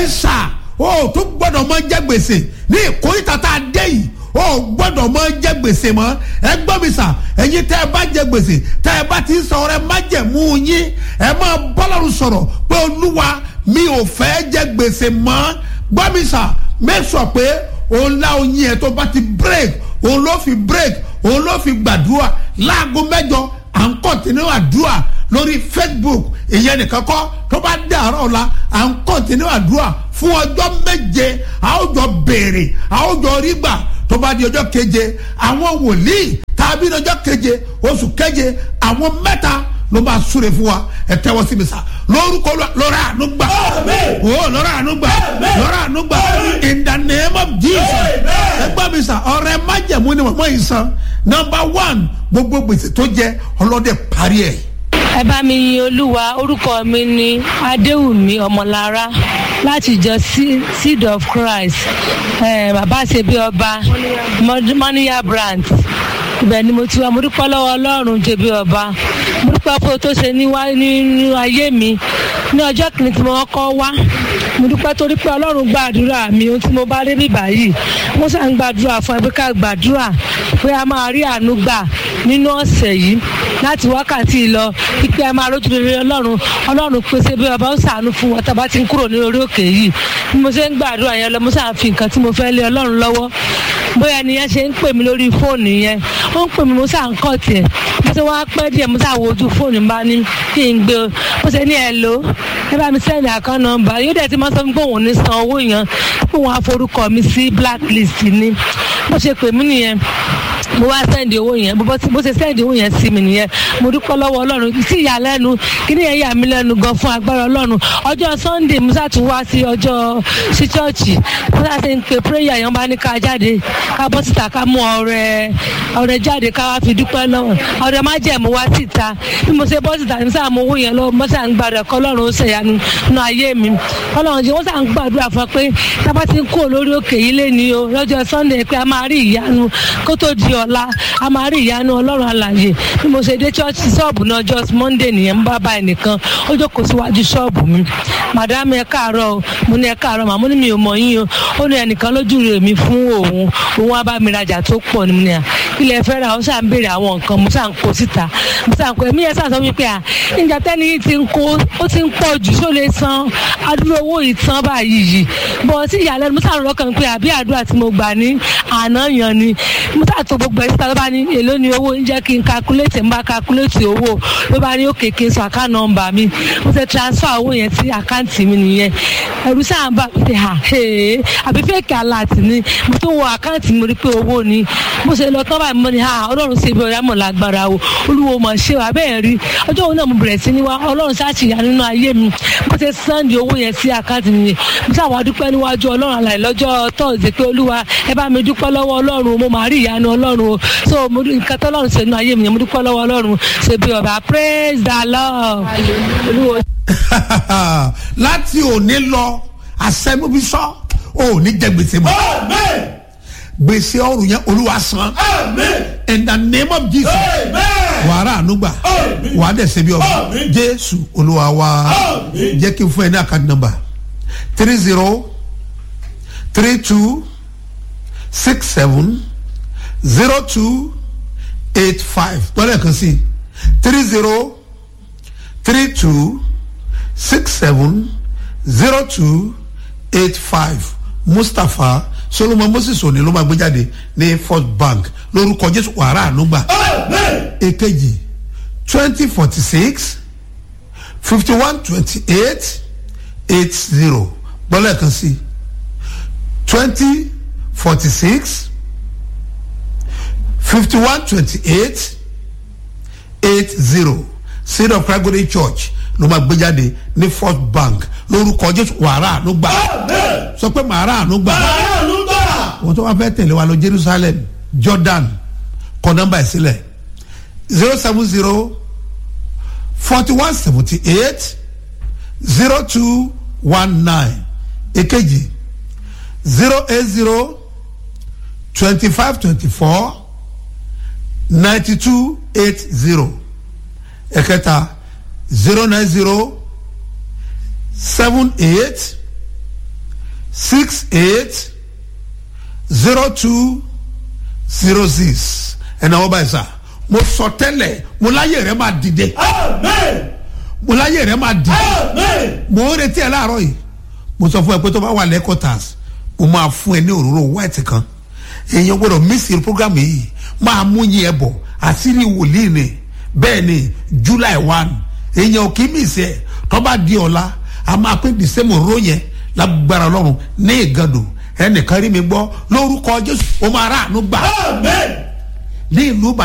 mi sà o tó gbọ́dọ̀ mọ jẹ gbèsè ní ìkórìtà tá a dé yìí o gbọ́dọ̀ mọ jẹ gbèsè mọ́ ẹ gbọ́ mi sà ẹ̀yin tẹ́ ẹ bá jẹ gbèsè tẹ́ ẹ bá ti sọ ọ̀rẹ́ má jẹ mú yín ẹ máa bọ́lọ́run sọ̀rọ̀ pé olúwa mi ò fẹ́ jẹ gbèsè mọ́ gbọ́ mi sà make sure pé òun lá oyin ẹ̀ tó bá ti break òun ló fi break òun ló fi gbàdúrà láago mẹ́jọ à ń kọ́ntínú àdúrà lórí facebook ìyẹn nìkan kọ́ tó bá dàárọ̀ ọ̀la à ń kọ́ntínú àdúrà fún ọjọ́ méje a ó jọ béèrè a ó jọ rí gbà tó bá di ọjọ́ keje àwọn wòlíì tàbí ọjọ́ keje oṣù keje àwọn mẹ́ta ló máa súre fún wa ẹ tẹ́wọ́ sí mi sá lórúkọ lọ́rọ̀ àánú gbà o lọ́rọ̀ àánú gbà lọ́rọ̀ àánú gbà in the name of jesus ẹ gbọ́ mi sá ọ̀rẹ́ májẹ̀mú ni mọ̀mọ́ yìí san number one gbogbo gbèsè tó jẹ ọlọ́dẹ parí ẹ̀. ẹ bá mi yin olúwa orúkọ mi ni adéwùmí ọmọlára láti ìjọ seed of christ bàbá ṣe bí ọba mọ́níyà branch ibẹ̀ ni mo ti wá mo dúpẹ́ lọ́wọ́ ọlọ́run ṣe bí ọba mo dúpẹ́ pé o tó ṣe nínú ayé mi ní ọjọ́ kìíní tí mo kọ́ wá mo dúpẹ́ torí pé ọlọ́run gbàdúrà mi ohun tí mo bá dé bíbá yìí mo sàn gbàdúrà fún ẹbí ká gbàdúrà pé a máa rí àánú gbà nínú ọ̀sẹ̀ yìí láti wákàtí lọ pípé a máa rójú rere ọlọ́run ọlọ́run pèsè bí ọba ó sàánú fún wọn tàbá ti ń kúrò ní orí òkè yìí bí mo ṣe ń gbàdúrà yẹn lọ mo sàn fi nǹkan tí mo fẹ́ lé ọlọ́run lọ́wọ́ bóyá nìyẹn ṣe ń pè mí lórí fóònù yẹn ó ń pè mí mo sàn kọ́ tiẹ̀ mo ṣe wá pẹ́ díẹ̀ mo sàn wo ojú fóònù bá ní kí n gbé o mo ṣe ní ẹ lò ẹ bá mi sẹ́ni àkán nọmba yóò dẹ̀ ti máa sọ fún pé òun ní san owó yẹn pé òun á forúkọ mi sí blacklist ni bó ṣe pè mí nìyẹn mo wá sẹ́ndì owó yẹn bó ṣe sẹ́ndì owó yẹn sí mi nìyẹn mo dúpẹ́ lọ́wọ́ ọlọ́run sí ìyàlẹ́nu kí ni yẹn yà mí lẹ́nu gan fún agbára ọlọ́run ọjọ́ sunday musa tún wá sí ọjọ́ sí chọ́ọ̀chì musa ṣe ń pe prayer yẹn bá ní ká jáde ká bọ́ síta ká mú ọrẹ ọrẹ jáde ká wá fi dúpẹ́ lọ́wọ́ ọrẹ má jẹ́ mo wá síta bí mo ṣe bọ́ síta ní sáà mo owó yẹn lọ mo sà ń gbàdúrà kọ́ ọlọ́run ó ṣèyanu nínú ayé mi ọlọ́run jẹ́ wọ́n sà ń gbàdúrà fún pé tábà ti ń kó lórí òkè yìí lé ní o lọ́jọ́ sunday pé a máa rí ìyanu kó tó di ọ̀la a máa rí ìyanu ọlọ́run àlàyé bí mo ṣe dé ṣọ́ọ̀ṣì ṣọ́ọ̀bù náà just monday nìyẹn ń bá bá ẹnìkan ó jókòó síwájú ṣọ́ọ̀bù mi madam ẹ káàárọ̀ o mo ní ẹ káàárọ̀ màmú ni mi ò mọ̀ yín o ó ní ẹnìkan lójú rẹ̀ mi fún òun òun á bá mi rajà tó pọ̀ ní mi ní à kí lè fẹ́ ra ó ṣà ń béèrè àwọn nǹkan mo ṣà ń kó síta mo ṣà ń kó ẹ̀mí yẹn ṣà sọ wípé à níjà tẹ́ni yìí ti ń kó ó ti ń pọ̀ jù ṣó lè san adúrò owó yìí tán báyìí yìí bọ̀ sí ìyàlẹ́nu mo ṣà ń rọ́kàn pé àbí àdúrà tí mo gbà ní àná yan ni mo ṣà tó gbogbo ẹ̀ síta ló bá ní èló ni owó ń jẹ́ kí n calculate ń bá calculate owó ló bá ní òkè kí n sọ account number mi mo ṣe transfer owó yẹn sí àkáǹtì mi nìyẹn ẹ̀rù sáà ń bà pé ha àbí fake alert ni mo tún wọ àkáǹtì mi rí pé owó ni mo ṣe lọ tán báyìí mo ní ha ọlọ́run ṣe ibi ọ̀yá mọ̀ lágbára o olúwo mọ̀ ṣe wà bẹ́ẹ̀ rí ọjọ́ òun náà mo bẹ̀rẹ̀ sí ní wá ọlọ́run ṣáàṣì yà nínú ayé mi mo ṣe sànni owó yẹn sí àkáǹtì mi yẹn mo ṣàwọn adúpẹ́ níwájú ọlọ́run àlàyé lọ́jọ́ tọ́ọ̀sì pé olúwa ẹ bá mi dúpẹ́ lọ́wọ́ ọlọ́run mo máa rí ìyanu ọlọ́run o so mo nǹkan tọ́lọ́run ṣe nínú ayé mi yẹn mo dúpẹ́ lọ́wọ́ ọlọ́run ṣe bí ọba praise the lord olúwo láti òní lọ àṣẹmúbíṣọ ò ní jẹ gbèsè mọ gbèsè ọrùn yẹn olúwa san in the name of jesus wàrà ànúgbà wà á dẹ̀ ṣe bí ọba jésù olúwa wa jẹ́ kí n fún ẹ ní àkàdé nọmba three zero three two six seven zero two eight five tọ́lẹ̀ kan sí three zero three two six seven zero two eight five mustapha solomon moses òní ló máa gbé jáde ní first bank lórúkọ jésù wàrà ànúgbà èkejì twenty forty six fifty one twenty eight eight zero gbọ́dọ̀ kan sí twenty forty six fifty one twenty eight eight zero seed of christ golden church ló máa gbé jáde ní first bank lórúkọ jésù wàrà àánú gbà sọ pé màrà àánú gbà wọ́n tó wá fẹ́ tẹ̀lé wa lọ jerusalem jordan kọ nọ́mbà ẹ̀ sílẹ̀ zero seven zero forty one seventy eight zero two one nine èkejì zero eight zero twenty five twenty four ninety two eight zero ẹ̀kẹta zero nine zero seven eight six eight zero two zero six ẹ̀nà wọ́n báyìí sá mo sọ tẹ́lẹ̀ mo láyé rẹ̀ máa dìde Amen. mo láyé rẹ̀ máa dìde Amen. mo ń retí ẹ láàárọ̀ yìí mo sọ fún ẹ pé tó bá wà lẹ́kọ̀tàs mo máa fún ẹ ní òróró white kan èèyàn gbọ́dọ̀ mísì program yìí máa mú yín ẹ bọ̀ àṣírí wòlíì ni bẹ́ẹ̀ ni july one èèyàn ò kí mísì ẹ tó bá di ọ̀la a máa pín december ro yẹn lágbára ọlọ́run ní ìgàdò ẹnìkan rí mi gbọ́ lórúkọ jésù ó máa rà àánú gbà Amen. ní ìlú ìbàdàn.